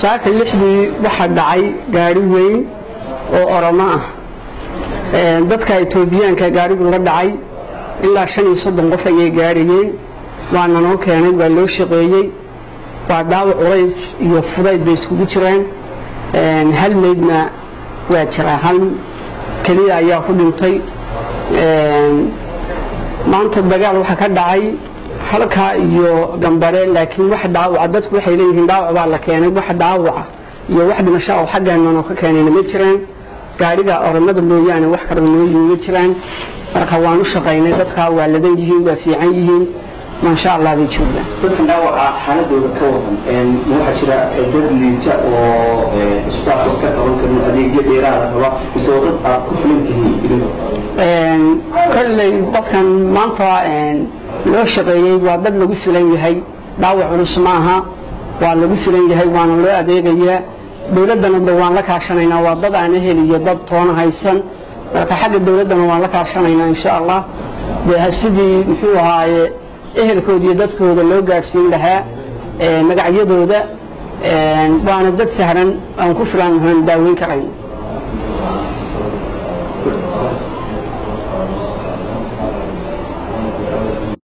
saaka lixdii waxaa dhacay gaari weyn oo oromo ah dadka etoobiyaanka gaarigu la dhacay ilaa shan iyo soddon qof ayay gaarhayeen waana noo keenay waa loo shaqeeyey waa dhaawac culays iyo fudayd bay iskugu jireen hal meydna waa jiraa hal keliya ayaa ku dhintay maanta dagaal waxaa ka dhacay halkaa iyo gambare laakiin wax dhaawaca dadku waxay leeyihiin dhaawac baa la keenay wax dhaawaca iyo wax dhimasho oo xaggeennan oo ka keenayna ma jiraan gaariga oromada mooyaane wax kale noo yimi ma jiraan marka waan u shaqaynay dadkaa waa ladan yihiin waa fiican yihiin maasha allah bay joogaan dadkan dhaawaca xaaladooda ka waran ma waxaa jira dad liita oo isbitaalka ka qaban karin adeegyo dheeraada raba mise waa dad aad ku filan tihiin idinku kolley dadkan maanta loo shaqeeyey waa dad lagu filan yahay dhaawac culus maaha waa lagu filan yahay waana loo adeegayaa dowladdana de waan la kaashanaynaa waa dad aan ehel iyo dad toona haysan marka xagga dowladdana waan la kaashanaynaa insha allah dee sidii muxuu ahaaye ehelkooda iyo dadkooda loo gaadhsiin lahaa magacyadooda waana dad sahlan aan ku filan aan daaweyn karayn